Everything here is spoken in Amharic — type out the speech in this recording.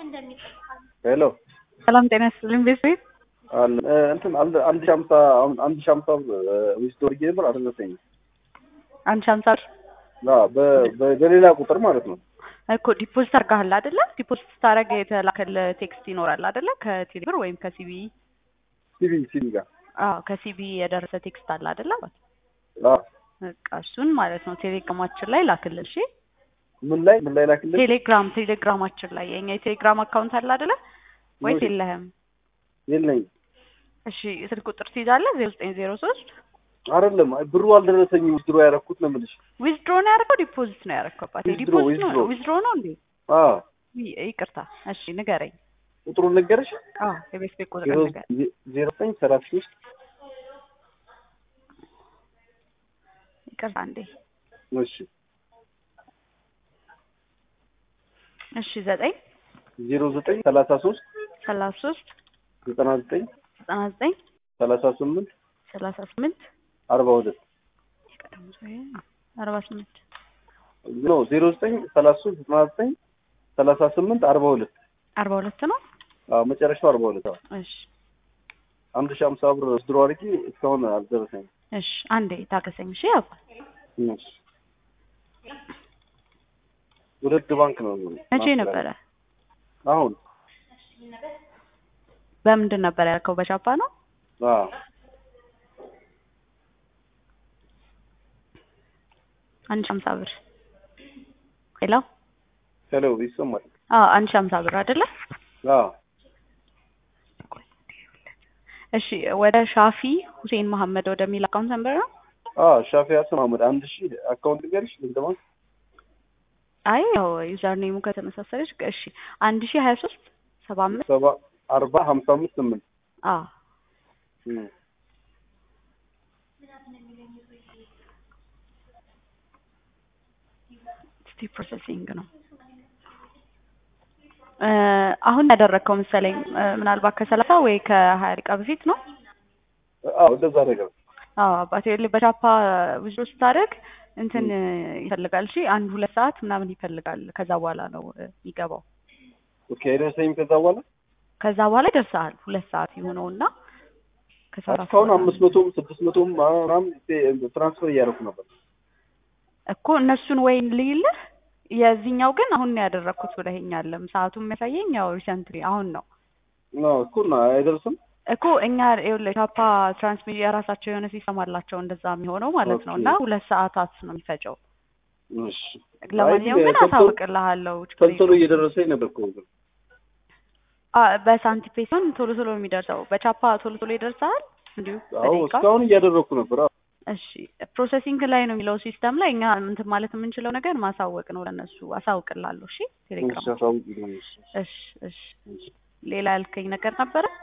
ሄሎ ሰላም ጤና ይስጥልኝ ቤት ቤት አለ እንትን አንድ አንድ ሺህ ሀምሳ አሁን አንድ ሺህ ሀምሳ ዊስት ወርጌ ነበር አልደረሰኝም። አንድ ሺህ ሀምሳ ብር አዎ በ- በ- በሌላ ቁጥር ማለት ነው። እኮ ዲፖዚት አድርገሃል አይደለ? ዲፖዚት ስታደርግ የተላከል ቴክስት ይኖራል አይደለ? ከቴሌ ብር ወይም ከሲቢ ሲቪ ሲቪ ጋር አዎ ከሲቢ የደረሰ ቴክስት አለ አይደለ? አዎ በቃ እሱን ማለት ነው ቴሌግራማችን ላይ ላክልን። እሺ ምን ላይ ምን ላይ ላክልህ? ቴሌግራም ቴሌግራማችን ላይ የኛ የቴሌግራም አካውንት አለ አይደለ? ወይስ ኖሪ። የለህም? የለኝም እሺ ስልክ ቁጥር ትይዛለህ? ዜሮ ዘጠኝ ዜሮ ሶስት አይደለም አይ ብሩ አልደረሰኝም። ዊዝድሮ ያደረኩት ነው የምልሽ። ዊዝድሮ ነው ያደረገው ዲፖዚት ነው ያደረገው? አባቴ ዊዝድሮ፣ ዲፖዚት ነው ዊዝድሮ። ዊዝድሮ ነው እንዴ? አዎ ይ- ይቅርታ እሺ ንገረኝ። ቁጥሩን ነገርሽ? አዎ የቤት ቤት ቁጥር ዜሮ ንገረኝ። ዜሮ ዘጠኝ ሰላሳ ሶስት ይቅርታ እንዴ እሺ እሺ ዘጠኝ ዜሮ ዘጠኝ ሰላሳ ሶስት ሰላሳ ሶስት ዘጠና ዘጠኝ ዘጠና ዘጠኝ ሰላሳ ስምንት ሰላሳ ስምንት አርባ ሁለት አርባ ስምንት ኖ ዜሮ ዘጠኝ ሰላሳ ሶስት ዘጠና ዘጠኝ ሰላሳ ስምንት አርባ ሁለት አርባ ሁለት ነው። አዎ መጨረሻው አርባ ሁለት አዎ እሺ አንድ ሺህ ሀምሳ ብር ዊዝድሮ አድርጌ እስካሁን አልደረሰኝም። እሺ አንዴ ታገሰኝ። እሺ አባ እሺ ሁለት ባንክ ነው መቼ ነበረ? አሁን በምንድን ነበር ያልከው? በቻፓ ነው። አዎ አንድ ሺህ ሀምሳ ብር ሄሎ። ሄሎ ይሰማል? አዎ አንድ ሺህ ሀምሳ ብር አይደለ? አዎ እሺ ወደ ሻፊ ሁሴን መሐመድ ወደሚል አካውንት ነበር ነው። አዎ ሻፊ ሀሰን አህመድ አንድ ሺህ አካውንት ንገርሽ ንግድ ባንክ አይ ያው ዩዘር ኔሙ ከተመሳሰለች እሺ አንድ ሺህ ሀያ ሶስት ሰባ አምስት ሰባ አርባ ሀምሳ አምስት ስምንት አዎ እም። ስቲ ፕሮሰሲንግ ነው እ አሁን ያደረግከው መሰለኝ እ ምናልባት ከሰላሳ ወይ ከሀያ ደቂቃ በፊት ነው። አዎ እንደዛ ነገር አዎ አባቴ ይኸውልህ በቻፓ ብዙ ስታደርግ እንትን ይፈልጋል። እሺ አንድ ሁለት ሰዓት ምናምን ይፈልጋል። ከዛ በኋላ ነው እ የሚገባው። ኦኬ አይደረሰኝም ከዛ በኋላ ከዛ በኋላ ይደርሰሃል። ሁለት ሰዓት የሆነውና ከሰዓት እስካሁን በኋላ አምስት መቶም ስድስት መቶም ምናምን ትራንስፈር እያደረኩ ነበር እኮ እነሱን ወይን ልይልህ። የዚህኛው ግን አሁን ነው ያደረግኩት ብለኸኛለም። ሰዓቱ የሚያሳየኝ ያው ሪሰንትሊ አሁን ነው ነው እኮ እና አይደርስም እኮ እኛ ይኸውልህ ቻፓ ትራንስሚዲያ የራሳቸው የሆነ ሲስተም አላቸው እንደዛ የሚሆነው ማለት ነው። ኦኬ። እና ሁለት ሰዓታት ነው የሚፈጨው። እሺ ለማንኛውም አይ ግን ቶሎ- አሳውቅልሃለሁ። ችግር ቶሎ ቶሎ የለውም። እየደረሰኝ ነበር እኮ ግን አ በሳንቲፔ ሲሆን ቶሎ ቶሎ ነው የሚደርሰው። በቻፓ ቶሎ ቶሎ ይደርሳል እንዲሁ አዎ በደቂቃ። እስካሁን እያደረኩ ነበር አዎ እሺ ፕሮሰሲንግ ላይ ነው የሚለው ሲስተም ላይ እኛ እንትን ማለት የምንችለው ነገር ማሳወቅ ነው ለነሱ። አሳውቅልሃለሁ። እሺ ቴሌግራም። እሺ አሳውቂኝ እሺ እሺ እሺ ሌላ ያልከኝ ነገር ነበረ?